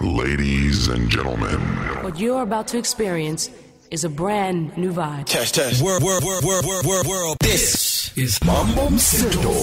Ladies and gentlemen, What you're about to experience is a brand new vibe. Test, test. World, world, world, world, world, world, world. This is Mambo Mseto.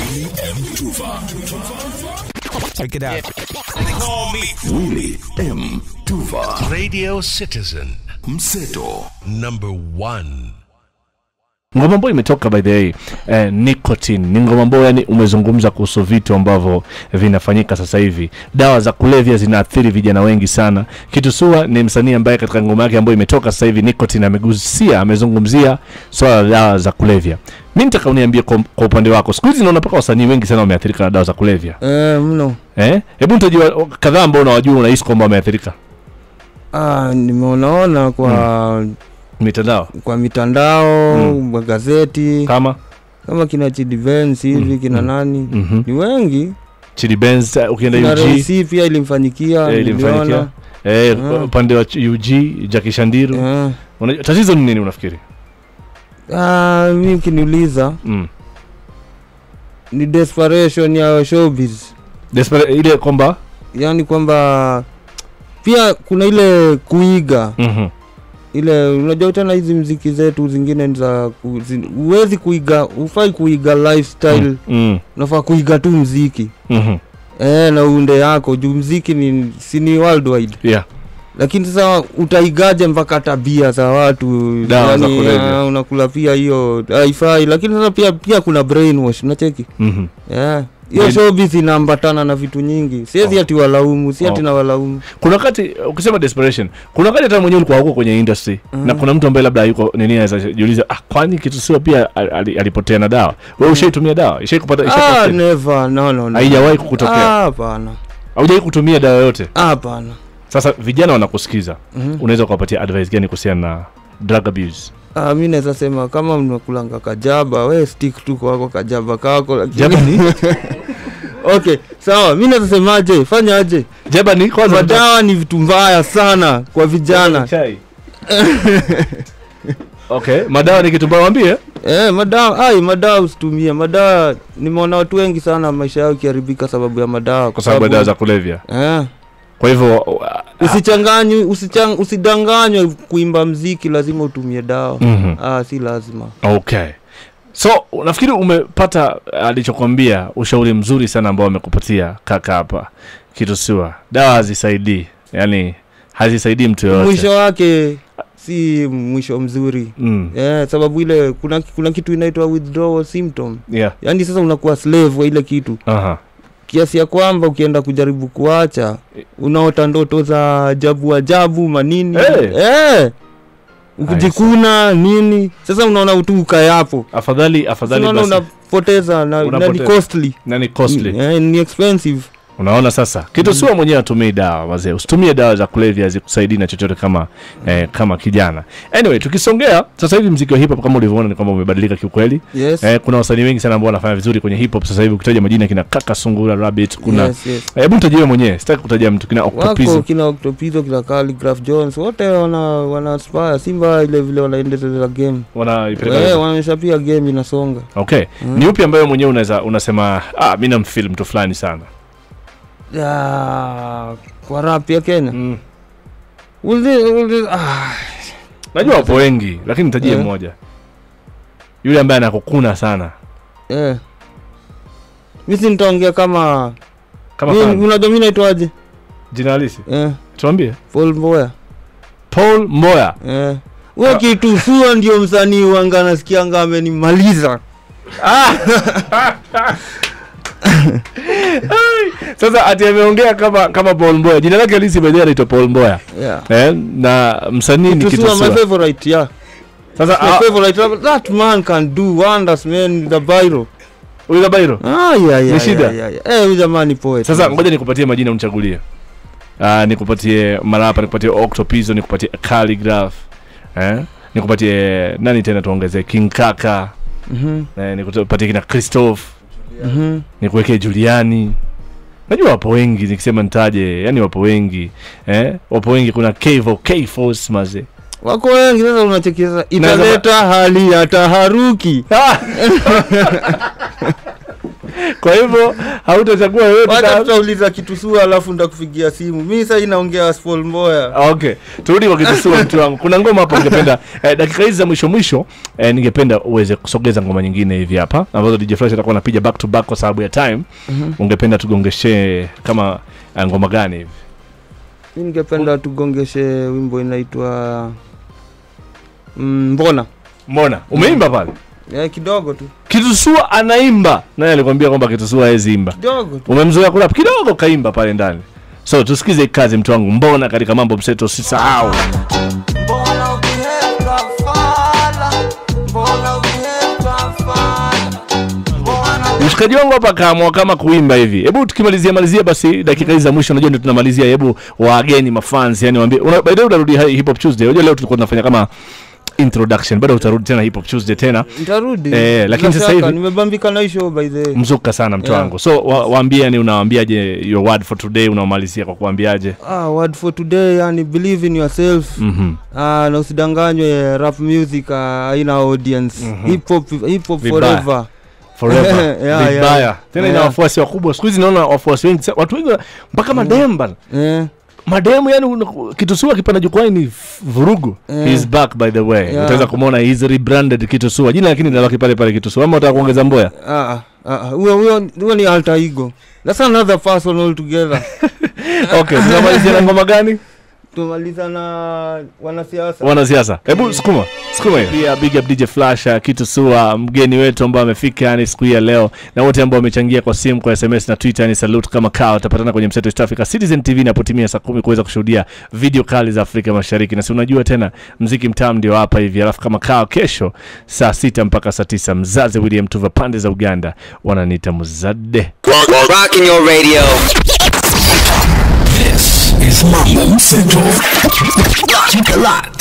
Check it out. Call me Willy M. Tuva. Radio Citizen Mseto. number one. ngoma ambayo imetoka by the way eh, nicotine ni ngoma ambayo yani umezungumza kuhusu vitu ambavyo vinafanyika sasa hivi dawa za kulevya zinaathiri vijana wengi sana kitusua ni msanii ambaye katika ngoma yake ambayo imetoka sasa hivi nicotine amegusia amezungumzia swala la dawa za kulevya mi nitaka uniambie kwa, kwa upande wako siku hizi naona mpaka wasanii wengi sana wameathirika na dawa za kulevya Eh, mno eh? hebu nitajua kadhaa ambao unawajua unahisi kwamba wameathirika ah, nimeonaona kwa mitandao kwa mitandao Mm. magazeti kama kama kina Chidivens hivi Mm, kina mm. nani mm-hmm. ni wengi Chidi Benz eh, ukienda kina UG Ray-C pia ilimfanyikia Eh, ilimfanyikia. niliona eh, Ah. upande wa UG Jackie Shandiru Eh. Unajua, tatizo ni nini unafikiri Ah, mi ukiniuliza mm. ni desperation ya showbiz Despera, ile kwamba yaani kwamba pia kuna ile kuiga mhm, ile unajua tena hizi mziki zetu zingine ni za ku- zi- huwezi kuiga hufai kuiga lifestyle mm, mm, unafaa kuiga tu mziki mhm, eh, na uunde yako juu mziki ni si ni worldwide yeah. lakini sasa utaigaje mpaka tabia za watu Dawa za kulevya. ah, unakula pia hiyo haifai lakini sasa pia pia kuna brainwash unacheki mhm. yeah. hiyo Brain- showbiz inaambatana na vitu nyingi siwezi Oh. ati walaumu si ati Oh. na walaumu kuna wakati ukisema desperation kuna wakati hata mwenyewe ulikuwa huko kwenye industry Mhm. na kuna mtu ambaye labda yuko nini anaweza jiuliza ah, kwani kitu sio pia al- al- alipotea na dawa wewe ushaitumia dawa ishai kupata ah, ishai never no no no haijawahi kukutokea Ah, hapana haujai kutumia dawa yote Ah, hapana sasa vijana wanakusikiza Mhm. unaweza kuwapatia advice gani kuhusiana na drug abuse Ah, mi naweza sema kama mnakulanga kajaba we stick tu kwako kajaba kako lakini- jaba ni okay sawa mi naweza semaje fanyaje jaba ni kwanza madawa ni vitu mbaya sana kwa vijana chai okay madawa ni kitu mbaya wambie eh, madawa ai madawa usitumie madawa nimeona watu wengi sana maisha yao ikiharibika sababu ya madawa kwa sababu ya dawa za kulevya eh, kwa hivyo uh, usichanganywe usichang, usidanganywe kuimba mziki lazima utumie dawa mhm. ah, si lazima okay so nafikiri umepata alichokwambia ushauri mzuri sana ambao amekupatia kaka hapa kitusua dawa hazisaidii yani hazisaidii mtu yoyote mwisho wake si mwisho mzuri mm. eh, sababu ile kuna, kuna kitu inaitwa withdrawal symptom yeah. yaani sasa unakuwa slave wa ile kitu Aha. kiasi ya kwamba ukienda kujaribu kuacha unaota ndoto za ajabu ajabu manini Eh. eh. ukijikuna nini sasa unaona tu ukayapo afadhali afadhali unaona basi unapoteza na, na ni Unapoteza. costly na ni costly eh, ni expensive unaona sasa kitusua mwenyewe atumii dawa wazee usitumie dawa za kulevya zikusaidii na chochote kama eh, kama kijana anyway tukisongea sasa hivi mziki wa hip hop kama ulivyoona ni kwamba umebadilika kiukweli yes. eh, kuna wasanii wengi sana ambao wanafanya vizuri kwenye hip hop sasa hivi ukitaja majina kina kaka sungura rabbit kuna yes, yes. hebu nitajie mwenyewe sitaki kutaja mtu kina wako octopizo kina octopizo kina Calligraph jones wote wana wana aspire simba ile vile wanaendeleza game wanaipeleka eh, wanaonyesha pia game inasonga okay Mm. ni upi ambayo mwenyewe unaweza unasema ah, mi namfil mtu fulani sana ya kwa rap ya kenya mm. Uldi- uldi- ah, najua wapo wengi lakini nitajie Eh. mmoja yule ambaye anakukuna sana eh. mi si nitaongea kama kama Mi- fan. unajua mi naitwaje jina halisi eh, tuambie Paul Mboya paul mboya eh. we kitu sua ndio msanii wanga nasikianga amenimaliza sasa ati ameongea kama kama paul mboya jina lake halisi bedhi anaitwa paul mboya yeah. eh, na msanii ni Kitu Sua, my kitusua favorite yeah sasa my ah, favorite that man can do wonders man the Bairo huyu Kabairo ah yeah yeah Ni shida? yeah, yeah, yeah. eh huyu jamani poet sasa ngoja nikupatie majina unichagulie uh, nikupatie marapa nikupatie octopizo nikupatie calligraph eh? nikupatie nani tena tuongezee king kaka mhm eh, nikupatie kina christophe mhm nikuwekee juliani najua wapo wengi nikisema nitaje yani wapo wengi eh? wapo wengi kuna kevo kforce maze wako wengi sasa unachekiza italeta hali ya taharuki kwa hivyo hautachagua yoyote wacha na- tutauliza kitu sua alafu ndakupigia simu mi sasa inaongea Spol Mboya okay turudi kwa kitusua mtu wangu kuna ngoma hapo ningependa eh, dakika hizi za mwisho mwisho eh, ningependa uweze kusogeza ngoma nyingine hivi hapa ambazo DJ Fresh atakuwa anapiga back to back kwa sababu ya time ungependa tugongeshe kama eh, ngoma gani hivi mi ningependa tugongeshe wimbo inaitwa mm, mbona mbona umeimba pale eh, kidogo tu kitusua anaimba naye alikwambia kwamba kitusua hawezi imba kidogo tu umemzoea kurap kidogo kaimba pale ndani so tusikize hii kazi mtu wangu mbona katika mambo mseto usisahau Mbona ukiheka fala? Mbona ukiheka fala? Mbona mshikaji wangu hapa kaamua kama kuimba hivi hebu tukimalizia malizia basi dakika hizi za mwisho unajua ndio tunamalizia hebu wageni mafans yani waambie una, by the way utarudi hi- hip hop tuesday unajua leo tulikuwa tunafanya kama introduction bado utarudi tena hip hop tuesday tena ntarudi Eh, lakini Bila sasa shaka, hivi- nimebambika na hii show by the way. mzuka sana mtu Yeah. wangu so wa, waambie yani unawaambiaje your word for today unamalizia kwa kuambiaje ah, word for today yani believe in yourself mhm ah, na usidanganywe rap music ah, haina audience hip hop hip hop Vibaya. forever forever Yeah, vibaya yeah. tena ina Yeah. wafuasi wakubwa siku hizi naona wafuasi wengi sa- watu wengi wana- mpaka mademba eh, mademu yani una- kitusua kipanda jukwani ni f- vurugu Eh. He's back by the way Yeah. utaweza kumwona he's rebranded kitusua jina lakini linabaki pale pale kitusua ama utaka kuongeza mboya ah, ah, ah, huyo huyo huyo ni alter ego that's another person altogether okay tunamalizia na ngoma gani tumaliza na wanasiasa wanasiasa hebu sukuma sukuma hiyo pia big up dj flash uh, kitusua mgeni wetu ambao amefika yani siku hii ya leo na wote ambao wamechangia kwa simu kwa sms na twitter yani salute kama kao utapatana kwenye mseto East Africa Citizen TV inapotimia saa kumi kuweza kushuhudia video kali za Afrika Mashariki na si unajua tena mziki mtamu ndio hapa hivi alafu kama kao kesho saa sita mpaka saa tisa mzazi William Tuva pande za Uganda wananiita mzade Rocking your radio. This is Mambo Mseto. Keep it locked.